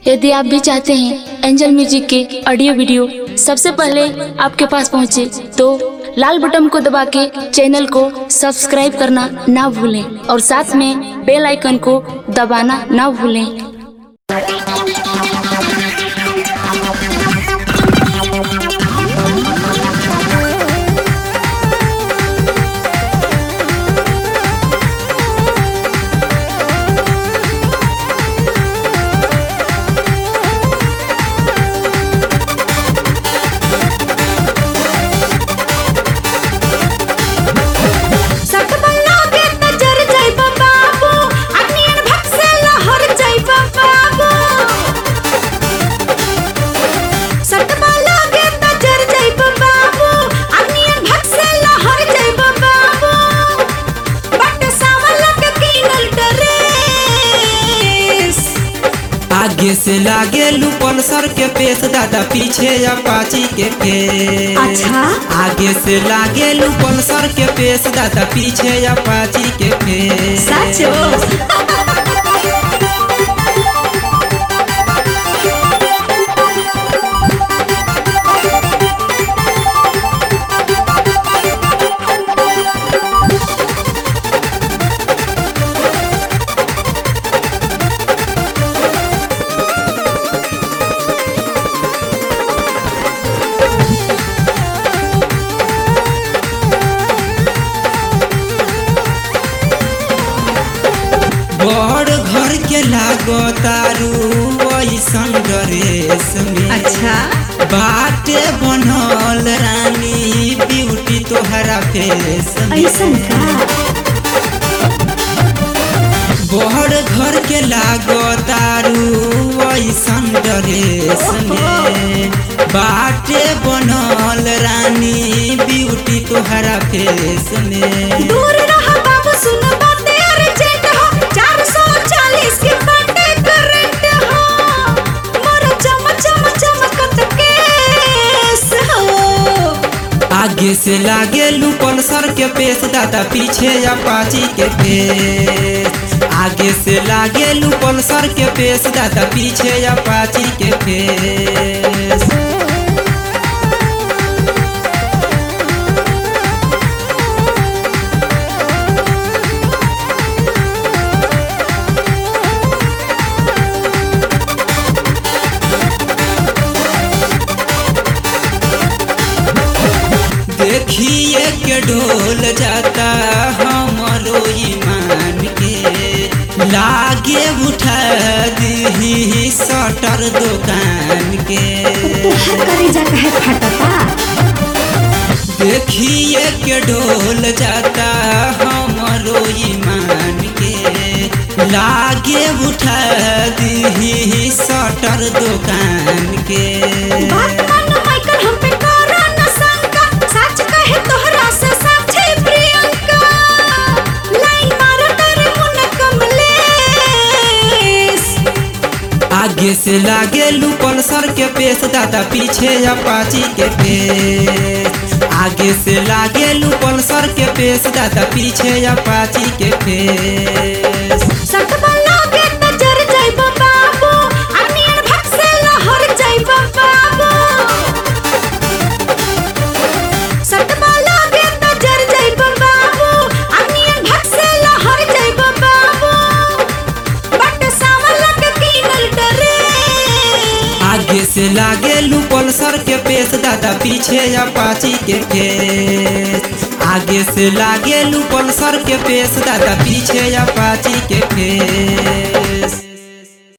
यदि आप भी चाहते हैं एंजल म्यूजिक के ऑडियो वीडियो सबसे पहले आपके पास पहुंचे तो लाल बटन को दबा के चैनल को सब्सक्राइब करना ना भूलें और साथ में बेल आइकन को दबाना ना भूलें सटबल्ला के नजर जाइबा बाबू अनियन भक से लहर जाइबा बाबू सटबल्ला के नजर जाइबा बाबू अनियन भक से लहर जाइबा बाबू बट सावला के कीनल ड्रेस आगे से लागे लूपन सर के पेश दादा पीछे अपाची के फेस अच्छा? आगे से लागे लूपन सर के पेश दादा पीछे अपाची के फेस सचो बड़ घर के लागो तारू ऐसन ड्रेस में अच्छा बाटे बनल रानी ब्यूटी तोहरा फेस में ऐसन का बड़ घर के लागो तारू ऐसन ड्रेस में बाटे बनल रानी ब्यूटी तोहरा फेस में दूर रहा बाबू सुन बातें अर्जेंट हो 440 के बाटे करंट हो मोर चम चम चमकत केस हो आगे से लागे लूपन सर के पेश दादा पीछे अपाची के फेस आगे से लागे लूपन सर के पेश दादा पीछे अपाची के फेस देखिए के डोल जाता हमारो ईमान के लागे उठा दी सटर दुकान के तुहर करेजा कहे फटता देखिए के डोल जाता हमारो ईमान के लागे उठा दी सटर दुकान के बात मानो माइकल हम पे करो न शंका सच कहे तोहरा से साक्षी प्रियंका लाइन मारो तेरे मुन कमलेश आगे से लागे लूपन सर के पेश दादा पीछे अपाची के फेस आगे से लागे लूपन सर के पेश दादा पीछे अपाची के फेस सटबल्ला के नजर जाइबा बाबू अनियन भक से लहर जाइबा बाबू सटबल्ला के नजर जाइबा बाबू अनियन भक से लहर जाइबा बाबू बट सावला के कीनल ड्रेस आगे से लागे लूपन सर के पेश दादा पीछे अपाची के फेस आगे से लागे लूपन सर के पेश दादा पीछे अपाची के फेस